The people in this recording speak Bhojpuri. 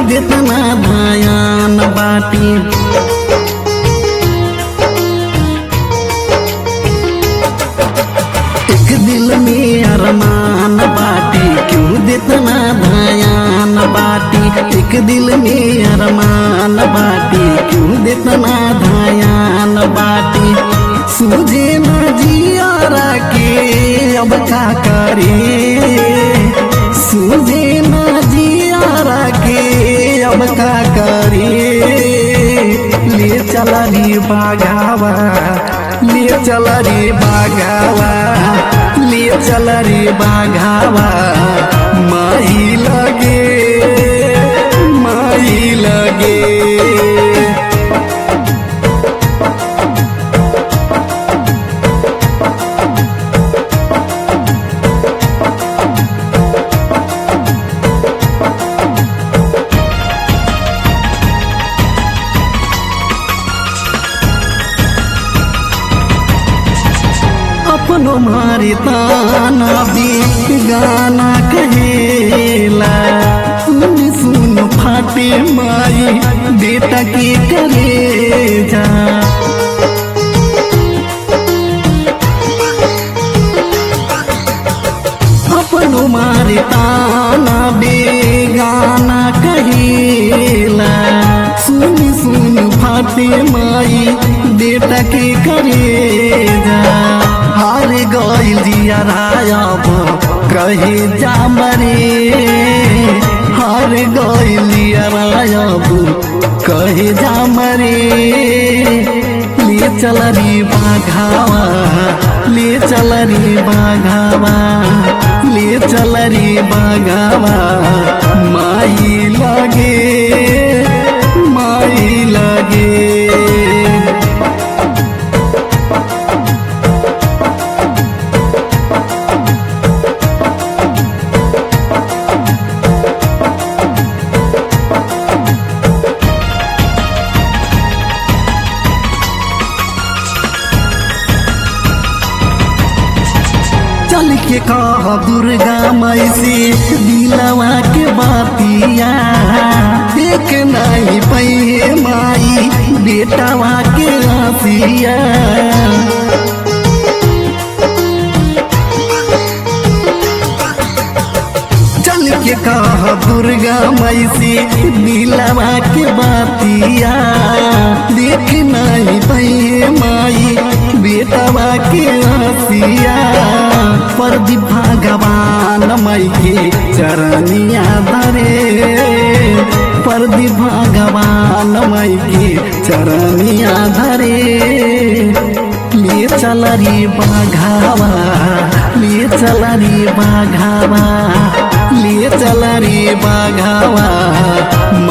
देतना भयान बाटी एक दिल में अरमान बाटी क्यों देतना भयान बाटी एक दिल में अरमान बाटी क्यों देतना भयान बाटी सूझे न जियारा के अब का करे सूझे न जियारा के अब का करे ले चला रे बाघावा ले चला रे बाघावा ले चला रे बाघावा माही लगे माही लगे अपनो मारे ताना भी गाना कहेला सुन सुन फाटे माई बेटा के करे जा अपनो मारे ताना बेगाना कहेला सुन सुन फाटे माई बेटा के करे जा हार गइल जिया रायब कहे जा मरे हार गइल जिया रायब कहे जा मरे ले चल रे बाघावा ले चल रे बाघावा ले चल रे बाघावा माई लगे माई लगे चल के कह दुर्गा माई से दिलवा के बातिया देख नहीं पहे माई बेटावा के आसिया चल के कह दुर्गा माई से दिलवा के बातिया देख नहीं पहे माई बेटवा के आसिया पर भगवान माई के चरनिया धरे पर भगवान माई के चरनिया धरे ले चल रे बाघावा ले चल रे बाघावा ले चल रे बाघावा